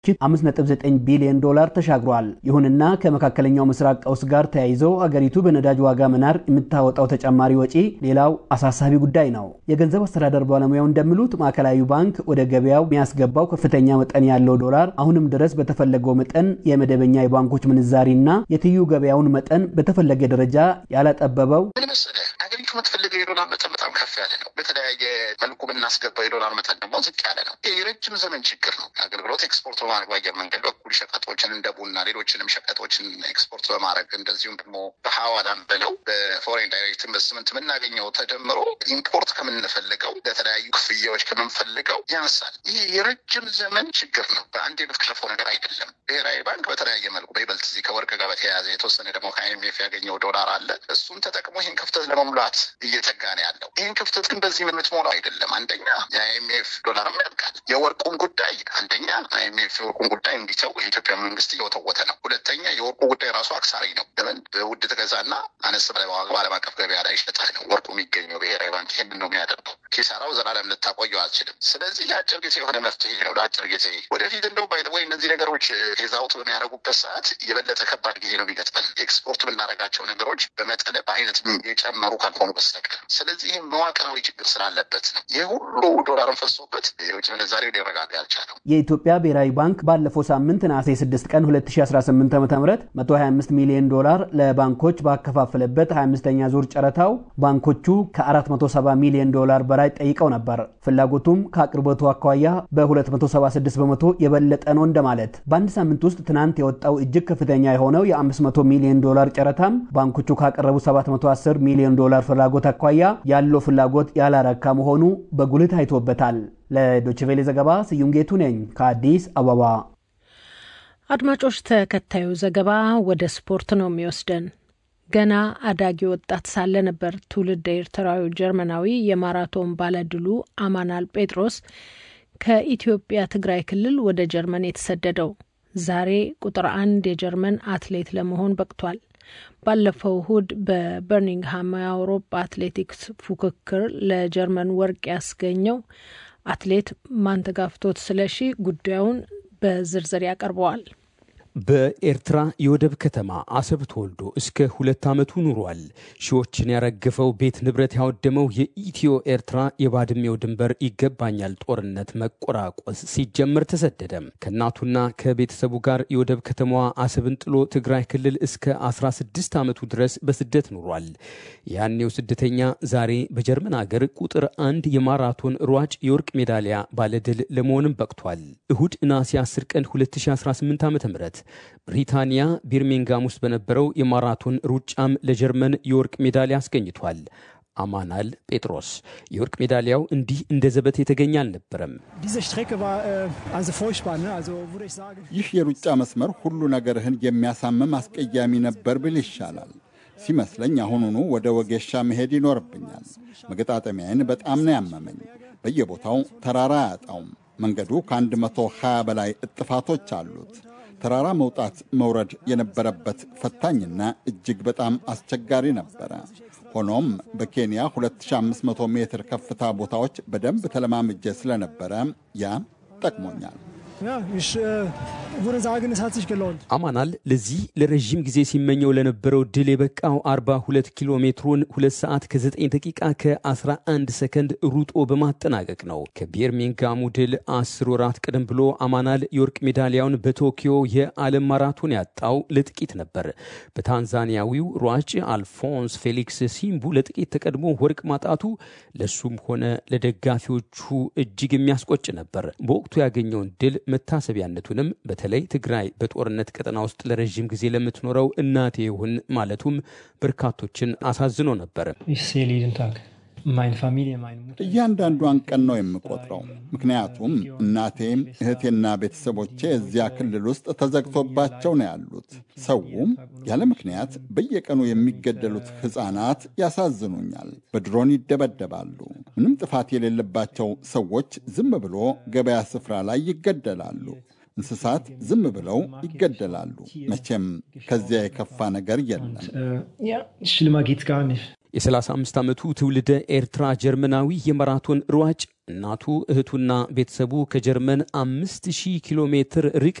5.9 ቢሊዮን ዶላር ተሻግሯል። ይሁንና ከመካከለኛው ምስራቅ ቀውስ ጋር ተያይዞ አገሪቱ በነዳጅ ዋጋ መናር የምታወጣው ተጨማሪ ወጪ ሌላው አሳሳቢ ጉዳይ ነው። የገንዘብ አስተዳደር ባለሙያው እንደሚሉት ማዕከላዊ ባንክ ወደ ገበያው የሚያስገባው ከፍተኛ መጠን ያለው ዶላር አሁንም ድረስ በተፈለገው መጠን የመደበኛ የባንኮች ምንዛሪና የትይዩ ገበያውን መጠን በተፈለገ ደረጃ ያላጠበበው ምን መሰለህ ሀገሪቱ የምትፈልገው የዶላር መጠን በጣም ከፍ ያለ ነው። በተለያየ መልኩ የምናስገባው የዶላር መጠን ደግሞ ዝቅ ያለ ነው። ይህ የረጅም ዘመን ችግር ነው። አገልግሎት ኤክስፖርት በማድረግ በአየር መንገድ በኩል ሸቀጦችን እንደ ቡና፣ ሌሎችንም ሸቀጦችን ኤክስፖርት በማድረግ እንደዚሁም ደግሞ በሐዋላም ብለው በፎሬን ዳይሬክት ኢንቨስትመንት የምናገኘው ተደምሮ ኢምፖርት ከምንፈልገው ለተለያዩ ክፍያዎች ከምንፈልገው ያንሳል። ይህ የረጅም ዘመን ችግር ነው። በአንድ የምትከለፈው ነገር አይደለም። ብሔራዊ ባንክ በተለያየ መልኩ በይበልጥ እዚህ ከወርቅ ጋር በተያያዘ የተወሰነ ደግሞ ከአይኤምኤፍ ያገኘው ዶላር አለ። እሱን ተጠቅሞ ይህን ክፍተት ለመሙላት እየተጋ ነው ያለው። ይህን ክፍተት ግን በዚህ የምትሞላው አይደለም። አንደኛ የአይኤምኤፍ ዶላርም ያልቃል። የወርቁን ጉዳይ አንደኛ አይኤምኤፍ የወርቁን ጉዳይ እንዲተው የኢትዮጵያ መንግስት እየወተወተ ነው። ሁለተኛ የወርቁ ጉዳይ ራሱ አክሳሪ ነው። ለምን በውድ ትገዛና አነስ ብለህ በዓለም አቀፍ ገበያ ላይ ይሸጣል ነው ወርቁ የሚገኘው። ብሔራዊ ባንክ ይህንን ነው የሚያደርገው። ኪሳራው ዘላለም ልታቆየው አልችልም። ስለዚህ የአጭር ጊዜ የሆነ መፍትሄ ነው ለአጭር ጊዜ። ወደፊት እንደው ወይ እነዚህ ነገሮች ፌዛውት በሚያደርጉበት ሰዓት የበለጠ ከባድ ጊዜ ነው የሚገጥመን ኤክስፖርት የምናደርጋቸው ነገሮች በመጠነ በአይነት የጨመሩ ካልሆኑ በስተቀር። ስለዚህ ይህ መዋቅራዊ ችግር ስላለበት ነው ይህ ሁሉ ዶላርን ፈሶበት የውጭ ምንዛሬ ሊረጋጋ ያልቻለው። የኢትዮጵያ ብሔራዊ ባንክ ባለፈው ሳምንት ነሐሴ 6 ቀን 2018 ዓ ም 125 ሚሊዮን ዶላር ለባንኮች ባከፋፈለበት 25ኛ ዙር ጨረታው ባንኮቹ ከ470 ሚሊዮን ዶላር በላይ ጠይቀው ነበር። ፍላጎቱም ከአቅርቦቱ አኳያ በ276 በመቶ የበለጠ ነው እንደማለት። በአንድ ሳምንት ውስጥ ትናንት የወጣው እጅግ ከፍተኛ የሆነው የ500 ሚሊዮን ዶላር ጨረታም ባንኮቹ ካቀረቡ 710 ሚሊዮን ዶላር ፍላጎት አኳያ ያለው ፍላጎት ያላረካ መሆኑ በጉልህ ታይቶበታል። ለዶችቬሌ ዘገባ ስዩም ጌቱ ነኝ ከአዲስ አበባ። አድማጮች፣ ተከታዩ ዘገባ ወደ ስፖርት ነው የሚወስደን። ገና አዳጊ ወጣት ሳለ ነበር ትውልድ ኤርትራዊ ጀርመናዊ የማራቶን ባለድሉ አማናል ጴጥሮስ ከኢትዮጵያ ትግራይ ክልል ወደ ጀርመን የተሰደደው። ዛሬ ቁጥር አንድ የጀርመን አትሌት ለመሆን በቅቷል። ባለፈው እሁድ በበርሚንግሃም የአውሮፓ አትሌቲክስ ፉክክር ለጀርመን ወርቅ ያስገኘው አትሌት ማንተጋፍቶት ስለሺ ጉዳዩን በዝርዝር ያቀርበዋል። በኤርትራ የወደብ ከተማ አሰብ ተወልዶ እስከ ሁለት ዓመቱ ኑሯል። ሺዎችን ያረገፈው ቤት ንብረት ያወደመው የኢትዮ ኤርትራ የባድሜው ድንበር ይገባኛል ጦርነት መቆራቆስ ሲጀምር ተሰደደም። ከእናቱና ከቤተሰቡ ጋር የወደብ ከተማዋ አሰብን ጥሎ ትግራይ ክልል እስከ 16 ዓመቱ ድረስ በስደት ኑሯል። ያኔው ስደተኛ ዛሬ በጀርመን አገር ቁጥር አንድ የማራቶን ሯጭ የወርቅ ሜዳሊያ ባለድል ለመሆንም በቅቷል። እሁድ ነሐሴ 10 ቀን 2018 ዓ ም ብሪታንያ ቢርሚንጋም ውስጥ በነበረው የማራቶን ሩጫም ለጀርመን የወርቅ ሜዳሊያ አስገኝቷል። አማናል ጴጥሮስ የወርቅ ሜዳሊያው እንዲህ እንደ ዘበት የተገኘ አልነበረም። ይህ የሩጫ መስመር ሁሉ ነገርህን የሚያሳምም አስቀያሚ ነበር ብል ይሻላል ሲመስለኝ አሁኑኑ ወደ ወጌሻ መሄድ ይኖርብኛል። መገጣጠሚያዬን በጣም ነው ያመመኝ። በየቦታው ተራራ አያጣውም። መንገዱ ከ120 በላይ እጥፋቶች አሉት። ተራራ መውጣት መውረድ የነበረበት ፈታኝና እጅግ በጣም አስቸጋሪ ነበረ። ሆኖም በኬንያ 2500 ሜትር ከፍታ ቦታዎች በደንብ ተለማምጄ ስለነበረ ያ ጠቅሞኛል። አማናል ለዚህ ለረዥም ጊዜ ሲመኘው ለነበረው ድል የበቃው 42 ኪሎ ሜትሩን 2 ሰዓት ከ9 ደቂቃ ከ11 ሰከንድ ሩጦ በማጠናቀቅ ነው። ከቢርሚንጋሙ ድል 10 ወራት ቀደም ብሎ አማናል የወርቅ ሜዳሊያውን በቶኪዮ የዓለም ማራቶን ያጣው ለጥቂት ነበር። በታንዛኒያዊው ሯጭ አልፎንስ ፌሊክስ ሲምቡ ለጥቂት ተቀድሞ ወርቅ ማጣቱ ለሱም ሆነ ለደጋፊዎቹ እጅግ የሚያስቆጭ ነበር። በወቅቱ ያገኘውን ድል መታሰቢያነቱንም በተለይ ትግራይ በጦርነት ቀጠና ውስጥ ለረዥም ጊዜ ለምትኖረው እናቴ ይሁን ማለቱም በርካቶችን አሳዝኖ ነበር። እያንዳንዷን ቀን ነው የምቆጥረው። ምክንያቱም እናቴም እህቴና ቤተሰቦቼ እዚያ ክልል ውስጥ ተዘግቶባቸው ነው ያሉት። ሰውም ያለ ምክንያት በየቀኑ የሚገደሉት ሕፃናት ያሳዝኑኛል። በድሮን ይደበደባሉ። ምንም ጥፋት የሌለባቸው ሰዎች ዝም ብሎ ገበያ ስፍራ ላይ ይገደላሉ። እንስሳት ዝም ብለው ይገደላሉ። መቼም ከዚያ የከፋ ነገር የለም። የ35 ዓመቱ ትውልደ ኤርትራ ጀርመናዊ የማራቶን ሯጭ እናቱ እህቱና ቤተሰቡ ከጀርመን 5000 ኪሎ ሜትር ርቀት